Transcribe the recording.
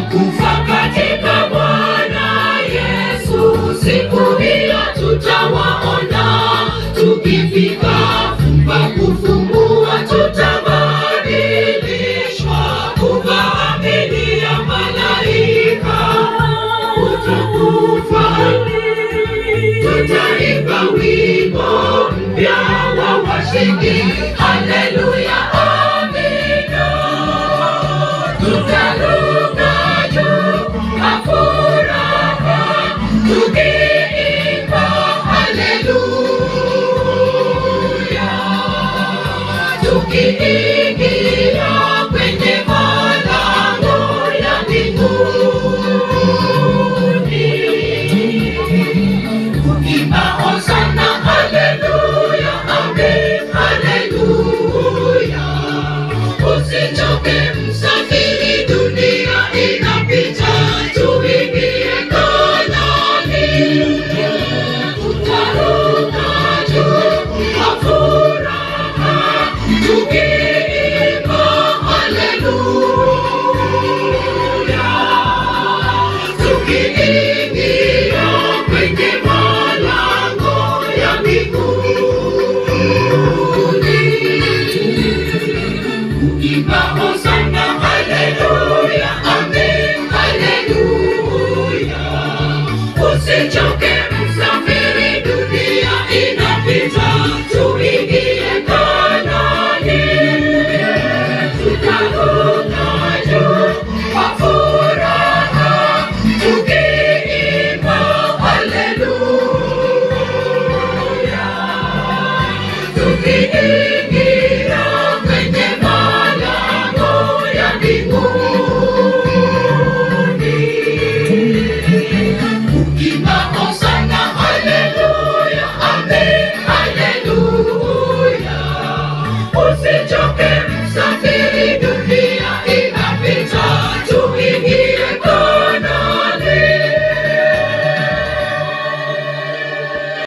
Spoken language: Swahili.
waliokufa katika Bwana Yesu, siku hiyo tutawaona. Tukifika fumba kufumbua, tutabadilishwa kuvaa miili ya malaika. Utakufa, tutaimba wimbo mpya wa washindi. Haleluya, amina. Tutaruka juu kwa furaha, tukiimba haleluya, tukiingia kwenye malango ya mbinguni. Imba hosana, haleluya, amen, haleluya. Usichoke msafiri, dunia inapita, tuingie Kanaani. Tutaruka juu kwa furaha, tukiimba haleluya, tukiingia kwenye malango ya mbinguni. Imba hosana, haleluya, amen, haleluya. Usichoke msafiri, dunia inapita, tuingie Kanaani. Tutaruka juu kwa furaha, tukiimba haleluya, tukiingia kwenye malango ya mbinguni. Imba hosana, haleluya, amen, haleluya. Usichoke